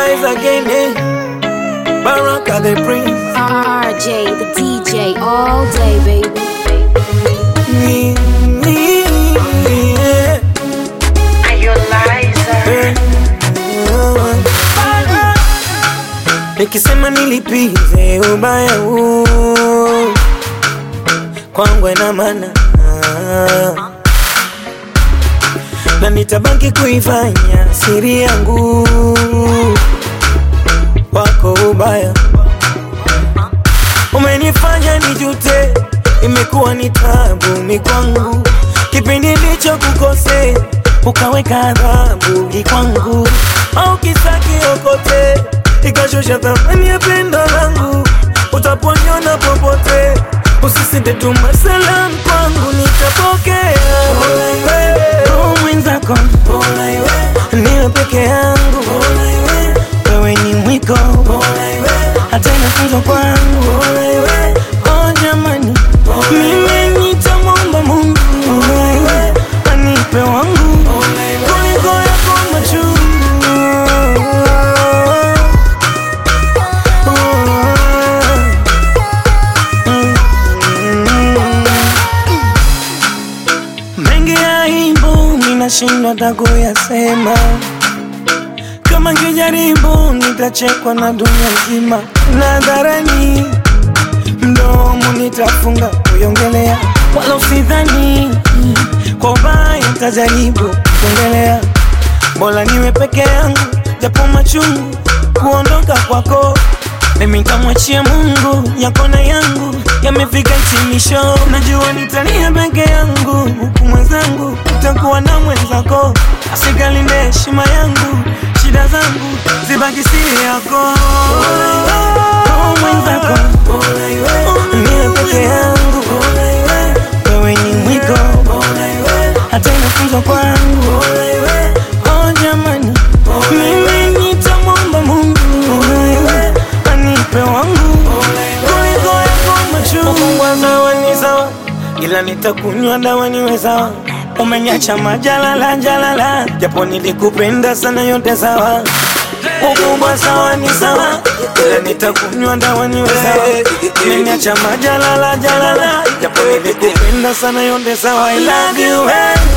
rise again. Eh? Baraka the prince. RJ, the DJ, all day, baby. Me, me, yeah. Eh. Nikisema nilipize ubaya huu kwangu ina maana na nitabaki kuifanya siri yangu wako ubaya umenifanya nijute, imekuwa ni tabu mikwangu, kipindi ndicho kukose, ukaweka adhabu kwangu, au kisa kiokote, ikashusha thamani ya pendo langu, utaponyona popote, usisite tuma salam kwangu, nitapokea roho mwenzako, niwe peke yangu, wewe ni mwiko hata inafunzwa kwangu oh jamani mimi nitamwomba mungu anipe wangu kuliko yako machungu mengi ya imbu ninashindwa takuyasema kama ngijaribu nitachekwa na dunia nzima nadharani mdomo nitafunga kuiongelea wala usidhani kwa ubaya tajaribu kuongelea bora niwe peke yangu japo machungu kuondoka kwako mimi nitamwachia mungu yako na yangu yamefika hitimisho najua nitania peke yangu huku mwenzangu utakuwa na mwenzako asikalinde heshima yangu shida zangu zibaki siri yako Oh, mwenzako niwe peke yangu wewe ni mwiko hata inafunzwa kwangu oh jamani mimi nitamwomba mungu anipe wangu kuliko yako machungu sawa ni sawa ila nitakunywa dawa niwe sawa umeniacha majalala jalala japo nilikupenda sana yote sawa ukubwa sawa ni sawa ila nitakunywa dawa niwe sawa umeniacha majalala jalala japo nilikupenda sana yote sawa I love you eh.